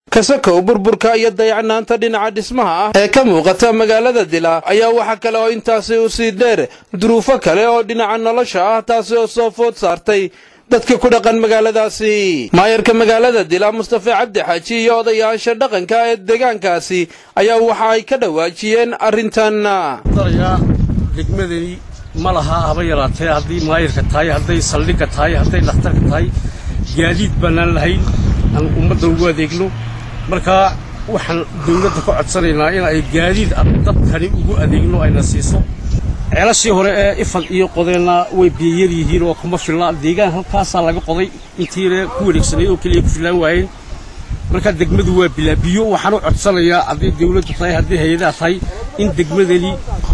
kasakow burburka iyo dayacnaanta dhinaca dhismaha ah ee ka muuqata magaalada dila ayaa waxaa kale oo intaasi u sii dheer duruufo kale oo dhinaca nolosha ah taasi oo soo food saartay dadka ku dhaqan magaaladaasi maayarka magaalada dila mustafe cabdi xaaji iyo odayaasha dhaqanka ee deegaankaasi ayaa waxa ay ka dhawaajiyeen arrintan degmadani ma laha haba yaraatee hadday maayarka tahay hadday saldhigga tahay hadday dhakhtarka tahay gaadiid baanaan lahayn aan ummadda ugu adeegno markaa waxaan dawladda ka codsanaynaa in ay gaadiid dadkani ugu adeegno ayna siiso ceelashii hore ee ifad iyo qodeenna way biyayar yihiin oo kuma filna deegaan halkaasaa laga qoday intiina ku wareegsanay oo keliya ku fillaan waayeen markaa degmadu waa bilaa biyo waxaan u codsanayaa hadday dawladdu tahay hadday hay-adaha tahay in degmadani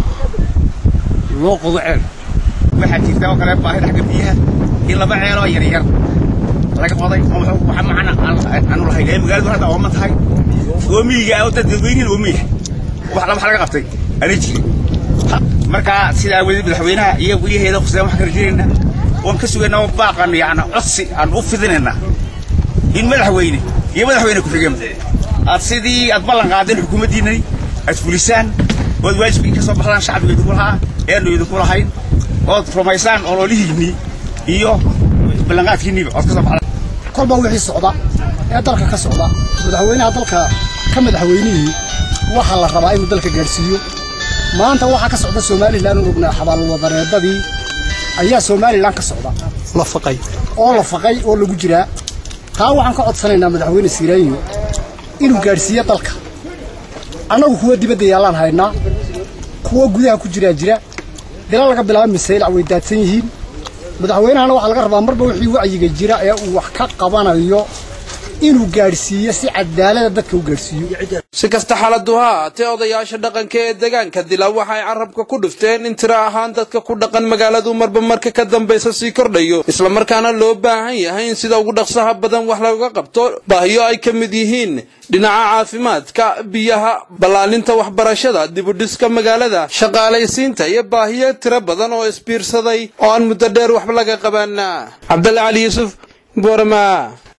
loo qodo ceel waxaa jirta oo kale baahida xagga biyaha in laba ceeloo yaryar laga qoday waxa macana aanu lahayn ee magaaladu hadda ooma tahay oomiyiga oo dad dadweynihin oomiya wax laba laga qabtay aanay jirin markaa sidaa aawadeed madaxweynaha iyo weliyaheeda khuseen waxaan ka rajaynaynaa waan ka sugaynaa oo baaqan yacni codsi aan u fidinaynaa in madaxweyne iyo madaxweyne ku-xigeen aad sidii aad ballan qaadeen xukuumaddiinani aad fulisaan ood waajibkii ka soo baxdaan shacbiga idinku lahaa eanu idinku lahayn ood rumaysaan ololihiinnii iyo ballanqaadkiinniiba ood ka soo baxdaan kolba wixii socda ee dalka ka socda madaxweynaha dalka ka madaxweynihii waxaa la rabaa inuu dalka gaadhsiiyo maanta waxaa ka socda somalilan u ognaa xabaalwadareedadii ayaa somalilan ka socda la faqay oo la faqay oo lagu jiraa taa waxaan ka codsanaynaa madaxweyne siiraanyo inuu gaadhsiiyo dalka annagu kuwa dibadda yaallaan haynaa kuwa gudaha ku jiraa jira dila laga bilaabo misaylac way daadsan yihiin madaxweynahana waxaa laga rabaa marba wixii wacyiga jira ee uu wax ka qabanayo inuu gaadhsiiyo si cadaalada dadka u gaadhsiiyo si kasta xaaladu ha ahaatee odayaasha dhaqanka ee deegaanka dila waxay carabka ku dhufteen in tiro ahaan dadka ku dhaqan magaaladu marba marka ka dambaysa sii kordhayo islamarkaana loo baahan yahay in sida ugu dhaqsaha badan wax looga qabto baahiyo ay ka mid yihiin dhinaca caafimaadka biyaha ballaaninta waxbarashada dibudhiska magaalada shaqaalaysiinta iyo baahiyo tiro badan oo isbiirsaday oo aan muddo dheer waxba laga qaban cabdalla cali yuusuf boorama